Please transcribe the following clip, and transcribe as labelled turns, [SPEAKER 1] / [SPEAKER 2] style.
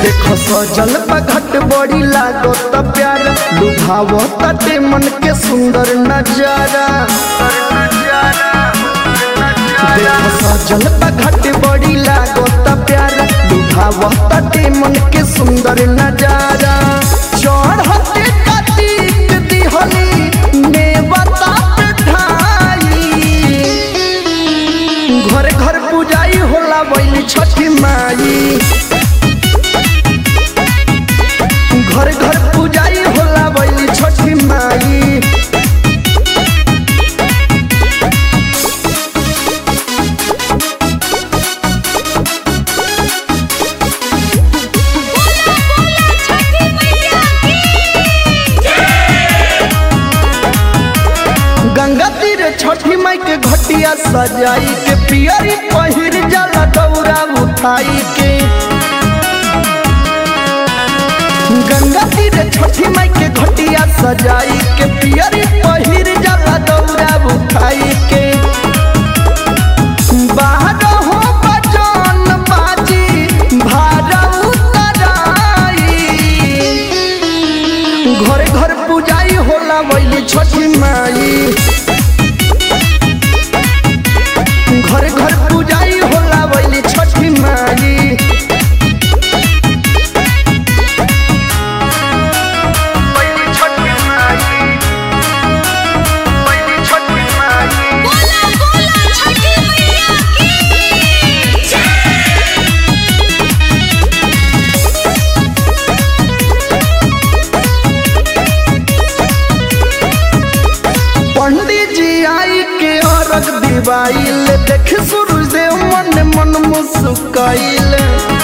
[SPEAKER 1] देख सजल घट बड़ी लागो त प्यार लुभाव तटे मन के सुंदर नजारा देख सजल घट बड़ी लागो त प्यार लुभाव तटे मन के सुंदर नजारा चढ़ते कतीक दिहली नेवता ढाई घर घर पूजाई होला बैली छठी माई घर घर पूजाई होला बैली छठी माई
[SPEAKER 2] बोला बोला छठी मैया की
[SPEAKER 1] गंगा तीर छठी माई के घटिया सजाई के पियरी पहिर जाला दौरा उठाई के गंगा तीर छठी माई के घटिया सजाई के पियरी पहिर जाला दौरा उठाई के बाहर हो बजन बाजी भारा उतराई घरे घर पूजाई होला बैली छठी माई घर घर पूजाई होला बैली छठी माई बैली छठी माई बैली छठी माई
[SPEAKER 2] बोला बोला छठी मैया की
[SPEAKER 1] पंडित जी आई के अरग दिवाइल देख सूरज देव मन मन मुस्काइल